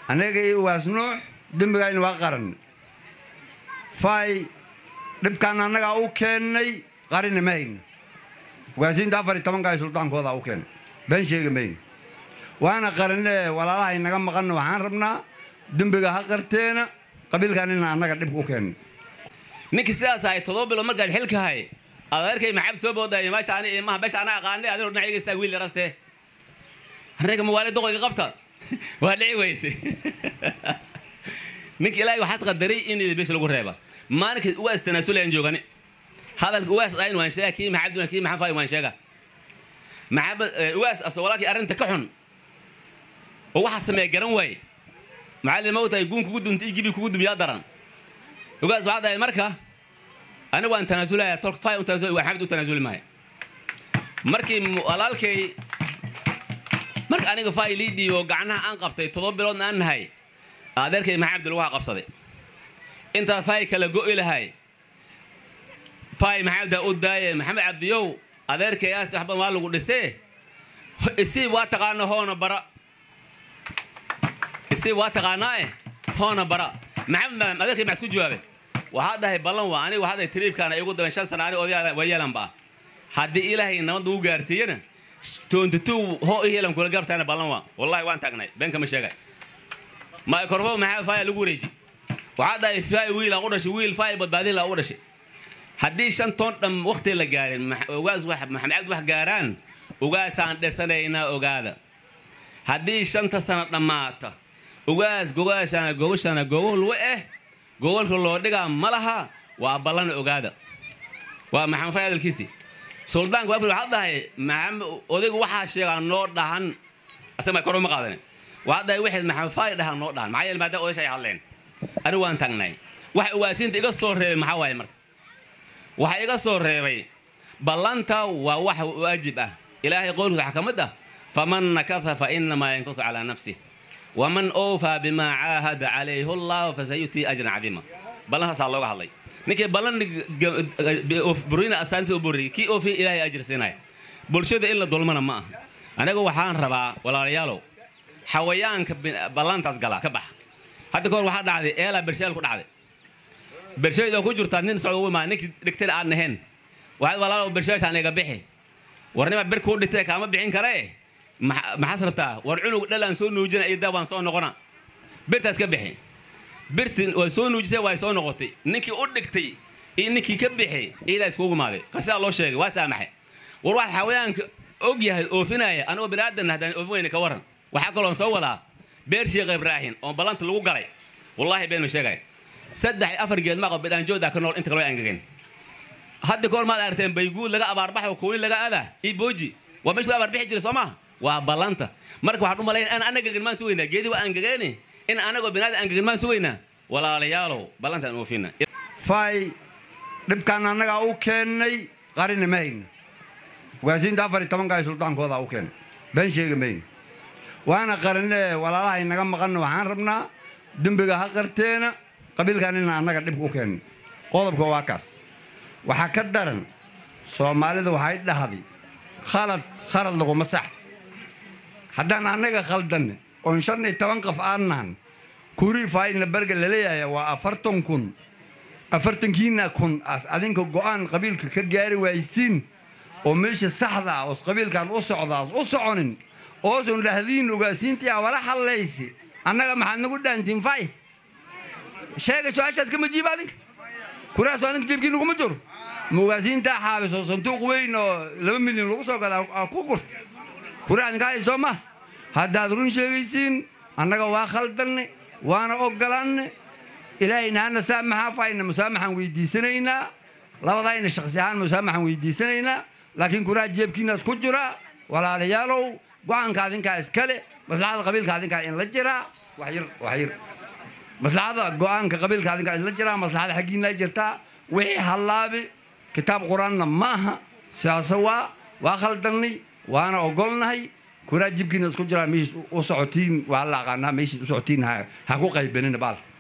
annaga iyo ugaas nuux dembigayna waa qaran fay dhibkaan annagaa u keennay qarina ma hayna ugaasiinta afar iyo tobankaay suldaankoodaa u keennay been sheega mayna waana qaranee walaalahay naga maqanna waxaan rabnaa dembiga ha qarteena qabiilkan ina annaga dhibka u keennay ninkii sidaas ahay todoba bilood markaad xilka hay adeerkay maxamed soo boodaya meesha ani imaha meesha ana aqaanay adinoo dhinac iga istaag wiil yaraste annaga mawaali doqoyga qabta waa dhici weyse ninka ilaahay waxaas qadaray in beesha lagu reeba maalinka uwaas tanaasulayaan joogani hadalka uwaas ayn waan sheega kii maxamed kii maxamed faay waan sheega maxamed uwaas aso walaalkii arrinta ka xun oo waxa sameeya garan waaye macallin ma tahay guun kugu dunta igibi kugu dumiyaa daran ugaas waxaa dahay marka anigu waan tanaasulaya tolka fay u tanaasul waa maxamed u tanaasuli maayo markii walaalkay marka aniga fay lii dhiibo gacnaha aan qabtay todoba biloodna aan nahay adeerkay maxamed lagu qabsaday intaa fay kala go'i lahay fay maxamed u daaye maxamed cabdiyow adeerkay aasti waxban waa lagu dhisee isiib waa taqaana hoona bara isiib waa taqaanaae hoona bara maxamed adeerkay maxaa isku jawaabe waxaa dhahay ballan waa aniga waxaa dhahay tiriibkaana igu daban shan sana ani odayaa waa yeelanba haddii ilaahay nabadda u gaarsiiyana toontatuu hoo i yeelan kula garabtaana ballan waa wallahi waan taagnay been kama sheegay microfo maxaa faaya lagu wareeji waxaa dhahay faay wiilaa u dhashay wiil faay badbaadilaa u dhashay haddii shan toon dham waqti la gaarin ugaas maxamed cabdi wax gaaraan ugaasaan dhisanaynaa ogaada haddii shanta sana dhammaata ugaas gogaashana gogashana gogol wa eh gogolka loo dhigaa ma laha waa ballan ogaada waa maxamed faay hadalkiisii suldaanka waafir waxaa dhahay maxamed odaygu waxaa sheegaa noo dhahan asaga kor uma qaadanin waxaa dhahay wixii maxamed faay dhahan noo dhahan maxaa yeele maadaama odaysha ay hadleen anigu waan tagnay waxa ugaasiinta iga soo reebay maxaa waaye marka waxa iga soo reebay ballanta waa wax waajib ah ilaahay qowlkiisa waxaa ka mid ah faman nakafa fa inamaa yankutu calaa nafsih waman oofaa bimaa caahada calayhi allahu fasayutii ajran cadiima ballantaasaa looga hadlay ninkii ballan burina asaantiisa u boriyay kii oofiya ilaahay ajir siinaya bulshada in la dulmana ma aha aniga waxaan rabaa walaalayaalow xawayaanka ballantaas galaa ka baxa hadda kahor waxaa dhacday eelaa bersheel ku dhacday bersheed oo ku jirtaa nin socda ugu imaa ninkii dhigtayna aan nahayn waxaad walaalow bersheeshaan iga bixi warnima bir kuu dhintay kaama bixin karee maxaad rabtaa war cunug dhalaan soo nuujina iyo daa waan soo noqona birtaas ka bixi birti waa soo nuujisay waa soo noqotay ninkii u dhigtay iyo ninkii ka bixi iidaa iskugu maaday qasidaa loo sheegay waa saamaxay war wax xawayaanka og yahay oofinaya anigoo biniaadan haddaan oofin weyne ka waran waxaa kaloon soo wadaa beer sheekh ibraahin oo ballanta lagu galay wallaahi been ma sheegay saddex afar geed maaqo bidhaanjooda ka nool inta kale way angageen hadda kahor maad aragteen bayguud laga abaarbaxo kuuni laga adaa iyo booji waa meesha la abaarbixi jiray soo maaha waa ballanta marka waxaan u malayn in anagagan maan sugaynaa geedi waa angageeni in anagoo binaada angagan maan sugaynaa walaalayaalow ballantaan oofina fay dhibkaan annagaa u keennay qarina ma hayna ugaasiinta afar iyo tobankaay suldaankoodaa u keennay been sheega mayna waana qaranee walaalahay naga maqanna waxaan rabnaa dembiga ha qarteena qabiilkan ina annaga dhibka u keennay qodobka waa kaas waxaa ka daran soomaalida waxay dhahday khalad khalad laguma sax haddaan annaga khaldanne oon shan iyo toban qof aan nahan kurii faayna barga laleeyahay waa afartan kun afartankiina kun as adinka go'aan qabiilka ka gaari waaysiin oo meesha saxda ah oos qabiilkan u socdaas u soconin oosun dhahdiin ogaasiintii a wala hadlaysi annaga maxaad nagu dhaantiin fay sheega su-aashaas kama jiiba adinka kuraasoo adinka jeebkii naguma jiro mugaasiintaa xaabiso sanduuq weyn oo laba milyan lagu soo gadaa ku gurta kuraa adinka haysoo ma haddaad run sheegaysiin annaga waa khaldanne waana ogolaanne ilaahayna hana saamaxaa fayna musaamaxaan weydiisanaynaa labadayna shaksi ahaan musaamaxaan weydiisanaynaa laakiin kuraa jeebkiinaas ku jira walaalayaalow go-aanka adinkaa iskale maslaxada qabiilka adinkaa in la jiraa waxyar waxyar maslaxada go-aanka qabiilka adinkaa in la jiraa maslaxada xaggiinaa jirtaa wixii hallaabi kitaab qur-aanna ma aha sidaase waa waa khaldannay waana ogolnahay kuraa jibkiina isku jiraa meeshiis u socotiin waa la aqaanaa meeshiis u socotiin ha ku qaybanina baalka